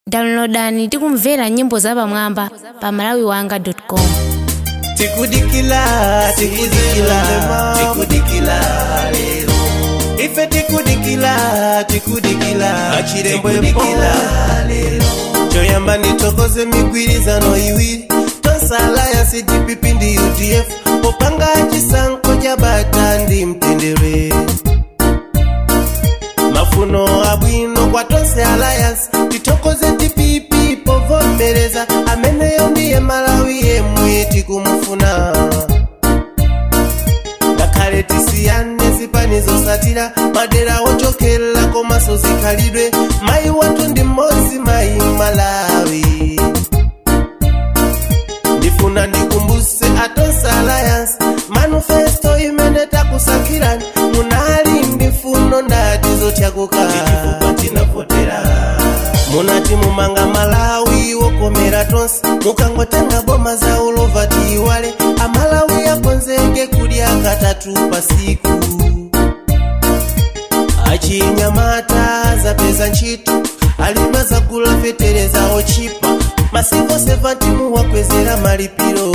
downloadani tikumvera nyimbo zapamwamba pa malawiwanga.com tikudikila tikudikila tikudikila lero ife tikudikila tikudikila achirembo tikudikila lero choyamba nitokoze migwirizano iwiri tonsalaya dpp ndi udf popanga chisankho cha bata ndi mtendere mafuno abwino kwa tonse alliance titokoze dpp povomereza ameneyo ndiye malawi yemwe tikumufuna ngakhale tisiyane zipanizo satira madera ochokera komanso zikhalidwe mayi wathu ndi mmodzi mayi malawi ndifuna ndikumbuse atonse alliance manifesto imene takusankhirani munali ndi mfuno ndati zotyakuka munati mumanga malawi wokomera tonse mukangotenga boma za ulova tiyiwale amalawi akonzeke kudya katatu pasiku achinyamata zapeza ntchito alima zagula fetereza ochipa masiku 70 muwakwezera malipiro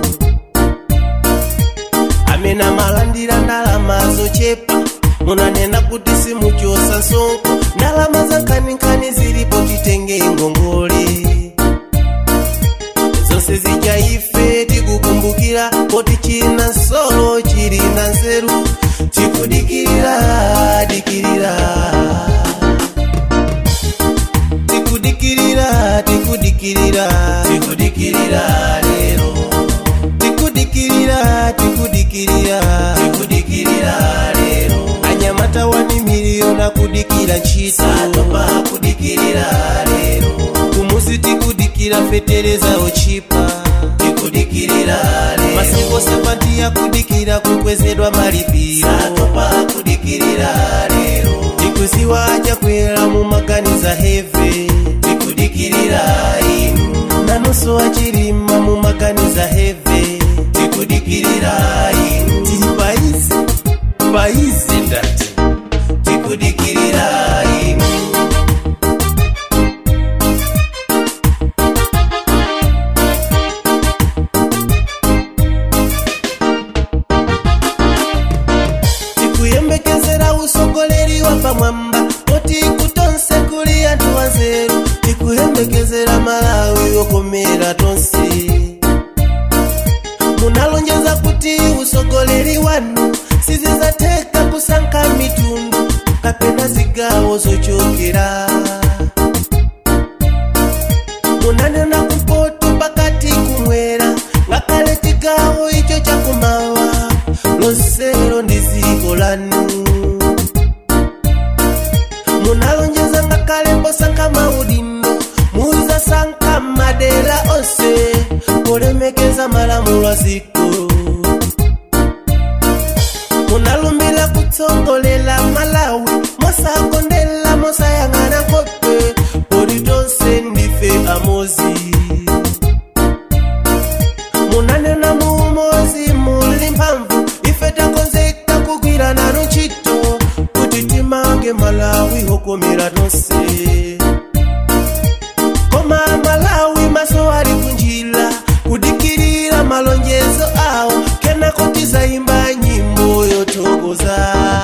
amene amalandira ndalama zochepa munanena kuti simuchosa nsonko ndalama za nkhaninkhani zilipo titenge ngongole zonse zija ife tikukumbukira poti china nsolo chili na nzeru tikudikirira dikirira tikudikirira tikudikirira tikudikirira lero tikudikirira tikudikirira tikudikirira lero anyamata wani miliyoni akudikira ntchito atopa kudikirira lero kumuzi tikudikira fetereza ochipa tikudikirira lero masiku sepanti akudikira kukwezedwa malipiro atopa kudikirira lero tikuziwa chakwera mumaganiza heve tikudikirira inu nanunso achilima mumaganiza heve tikudikirira inu tili paizi paizi ndati tikudikirira inu tikuyembekezera usogoleri wa pamwamba poti kutonse kuli anthu wanzeru tikuyembekezera malawi wokomera tonse munalonjeza kuti usogoleri wanu sizizatheka kusankha mitundu kapena zigawo zochokera munanena kumpoto pakati kumwera ngakhale chigawo icho chakumawa lonselo ndi dziko lanu munalonjeza ngakhale posankha maudindo muzasankha madera onse polemekeza malamulo a dziko munalumbira kutsogolera malawi mosakondera mosayang'ana nkhope poti tonse ndife amozi munanena muumozi muli mphamvu ife takonzeka kugwira nanu ntchito kuti timange malawi hokomera tonse koma malawi maso ali kunjira kudikirira malonjezo awo kenako tizayimba nyimbo yothokoza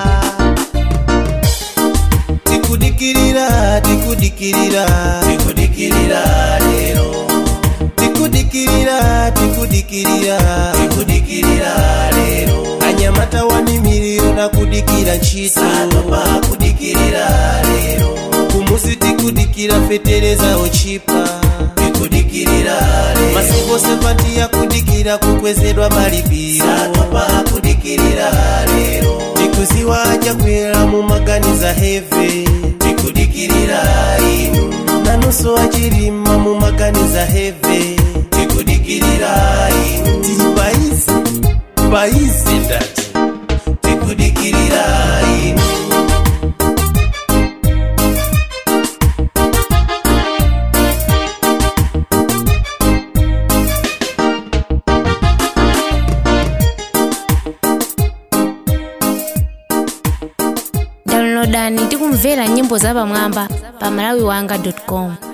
tikudikirira tikudikirira tikudikirira lero tikudikirira tikudikirira tikudikirira lero anyamata wani miliyoni akudikira ntchito atopa kudikirira lero kumuzi tikudikira fetereza ochipa tikudikirira lero masiku sepanti akudikira kukwezedwa malipiro atopa kudikirira lero tikuziwa chakwera mumaganiza heve tikudikirira inu nanunso achilima mumaganiza heve tikudikirira inu tili paizi paizi ndati tikudikirira inu downloadani tikumvera nyimbo zapamwamba pa malawiwanga.com